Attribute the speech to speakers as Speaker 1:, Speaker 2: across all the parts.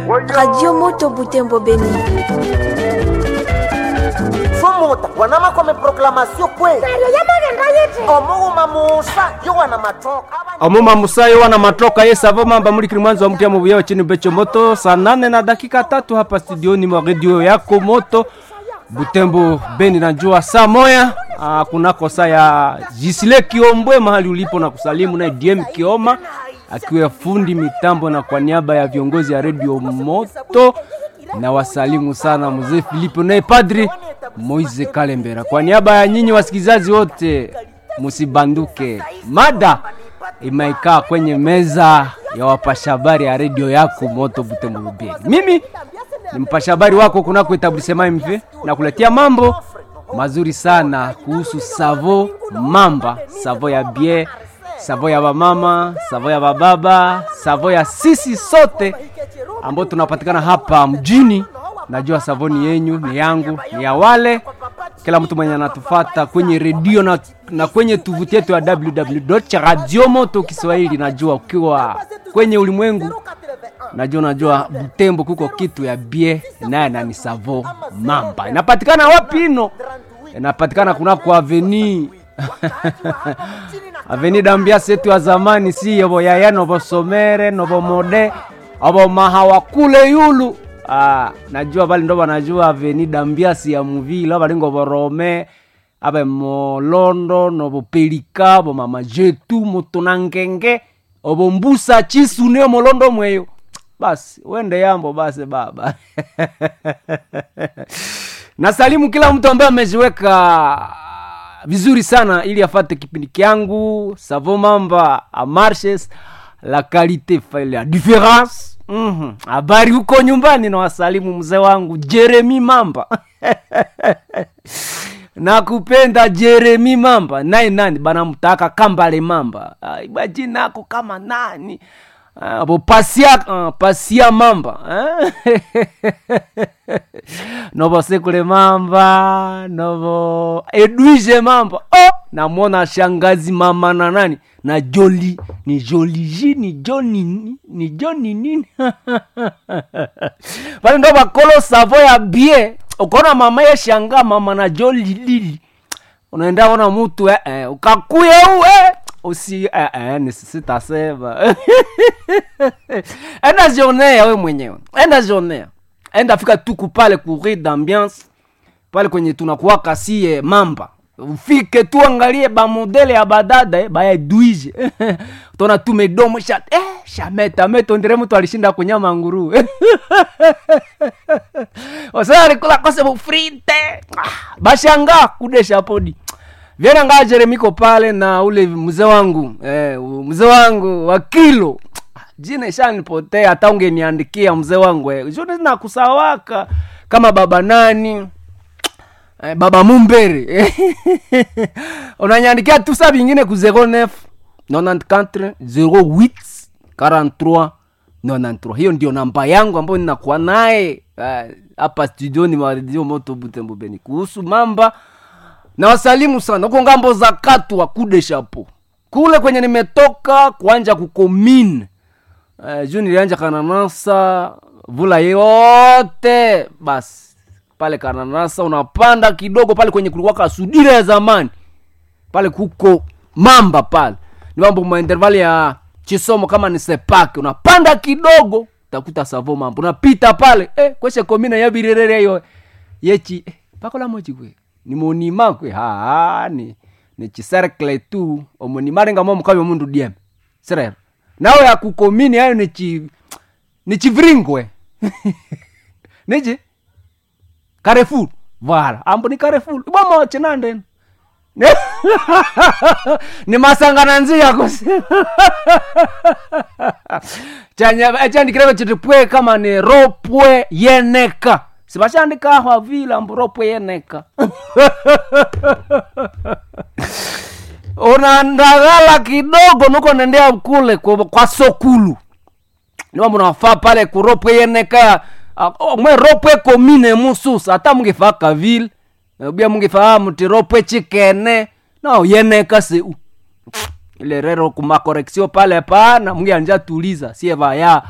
Speaker 1: Radio Moto Butembo Beni.
Speaker 2: somota wanama kome proklamasio kwe omuuma musa yo wana matoka
Speaker 3: omuma musayo wana matoka ye savo mamba mulikili mwanzo wa mutiamo buyao chini becho moto saa nane na dakika tatu hapa studioni mwa redio yako moto butembo beni najua saa moya ah, kunako saa ya jisile kiombwe mahali ulipo na kusalimu naye dm kioma akiwa fundi mitambo na kwa niaba ya viongozi ya redio moto na wasalimu sana mzee filipo naye padri moise kalembera kwa niaba ya nyinyi wasikilizaji wote musibanduke mada imaikaa kwenye meza ya wapasha habari ya redio yako moto butembo bubeni mimi ni mpasha habari wako kunako etablisema mv na kuletea mambo mazuri sana kuhusu savo mamba savo ya bie savo ya bamama savo ya bababa savo ya sisi sote ambao tunapatikana hapa mjini najua savoni yenyu ni yangu ni ya wale kila mtu mwenye anatufata kwenye redio na, na kwenye tuvuti yetu ya www radio moto kiswahili najua ukiwa kwenye ulimwengu najua najua butembo kuko kitu ya bie naye nani savo mamba inapatikana wapi ino inapatikana kunako aveni aveni dambiasi yetu ya zamani si yobo yaya novosomere novomode abo mahawa kule yulu ah, najua bali ndo banajua aveni dambiasi ya muvila balingo borome abe molondo nobopelika bo mama jetu mutunangenge obo mbusa chisune molondo mweyo basi wende yambo basi baba nasalimu kila mtu ambaye ameziweka vizuri sana ili afate kipindi kyangu savo mamba amarches la qualité fait la différence Mhm. habari huko nyumbani na wasalimu mzee wangu jeremi mamba nakupenda jeremi mamba naye nani banamtaka kambale mamba Ah, iba jina ako kama nani Ah, bo pasia uh, pasia mamba eh? novo sekule mamba novo edwige mamba oh! namwona shangazi mama na nani na joli ni joliji ni joni ni- ni joni nini pale ndo bakolo savo ya bie ukaona mama ye shanga mama na joli lili unaenda ona mutu eh, eh, ukakuye u eh, usi eh, eh, nisisitasema enda jionea we mwenyewe enda jionea enda fika tuku pale kuri d'ambiance pale kwenye tunakuwaka sie mamba ufike tu angalie bamodele ya badada eh, baedwije tona tu medomo sha eh, shameta metondere mtu alishinda kunyama nguru osea alikula kose bufrite ah, bashanga kudesha podi vyena ngaa jeremiko pale na ule mzee wangu eh, mzee wangu wa kilo jina ishanipotea hata ungeniandikia mzee wangu eh. juni nakusawaka kama baba nani eh, baba mumbere unanyandikia tu sa vingine ku 09 94 08 43 93 hiyo ndio namba yangu ambayo ninakuwa naye eh, hapa studioni mwa redio moto butembo beni kuhusu mamba na wasalimu sana huko ngambo za katwa kudeshapo kule kwenye nimetoka kuanja kukomine uh, juu nilianja kananasa vula yote basi pale kananasa unapanda kidogo pale kwenye kulikuwa sudira ya zamani pale kuko mamba pale ni mambo maintervali ya chisomo kama ni sepake unapanda kidogo utakuta savo mambo unapita pale eh, kweshe komina yabirerere yo yechi eh, pakola mochi kwe ni monima kwe ha ni ni chicercle tu omonima renga mo mukabe mundu diem serero nawe akukomini ayo ni chi ni chivringwe niji Carrefour voilà ambo ni Carrefour bomo chinanden ni masangana nzia kusi chanya chandikireve chiti pwe kama ni ropwe yeneka sivashandikaho vila ambo ropwe yeneka unandagala kidogo nuko nendea kule kwa, kwa sokulu niwa munafaa pale kuropwe yeneka uh, mwe ropwe komine mususa hata mungifaa kavile bia mungifaa muti ropwe chikene no yeneka seu ile rero kumakoreksio pale pana mungianja tuliza sie vaya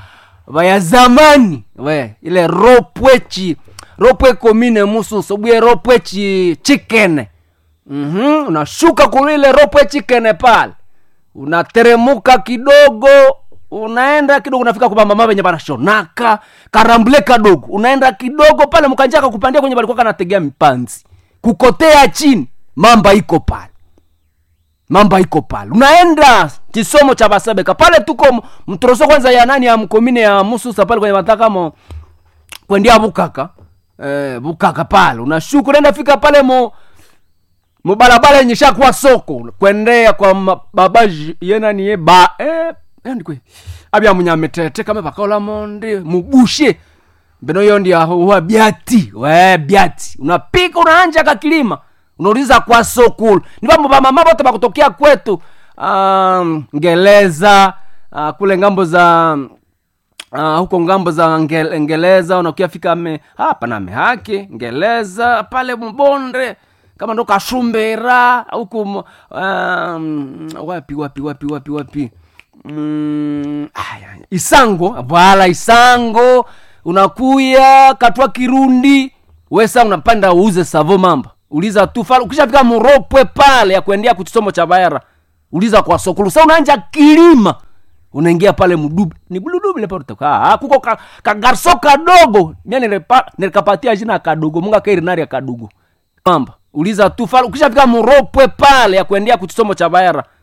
Speaker 3: vaya zamani we ile ropwechi ropwe komine mususo bwie ropwechi chikene mm-hmm. unashuka kulile ropwe chikene pale unateremuka kidogo unaenda kidogo unafika kwa mama venye banashonaka karambule kadogo unaenda kidogo pale mkanjaka kupandia kwenye balikuwa kanategea mipanzi kukotea chini mamba iko pale mamba iko pale unaenda kisomo cha basebeka pale tuko m- mtoroso kwanza ya nani ya mkomine ya mususa pale kwenye matakamo kwendia bukaka eh, bukaka pale unashuka unaenda fika pale mo mubalabala yenye shakuwa soko kwendea kwa ma- babaji yenani ye ba eh, ndikwe abya munyamitete kame bakaola mondi mubushe mbeno yo ndi aho wa byati we byati unapika unaanja kakilima unauliza kwa sokulu ni bambo bamama bote bakutokea kwetu um, ngeleza uh, kule ngambo za uh, huko ngambo za Nge- ngeleza unakiafika me hapa na mehake ngeleza pale mbonde kama ndo kashumbera huku m- um, wapi wapi wapi wapi wapi mm, aya, isango bwala isango unakuya katwa kirundi wesa unapanda uuze savo mamba uliza tu fala ukishafika muropwe pale ya kuendea kuchisomo cha baera uliza kwa sokulu sa unaanja kilima unaingia pale mdubi ni buludubi lepa utaka ah kuko ka, kagarso kadogo mia nilepa nilikapatia jina kadogo munga kairi nari ya kadogo mamba uliza tu fala ukishafika muropwe pale ya kuendea kuchisomo cha baera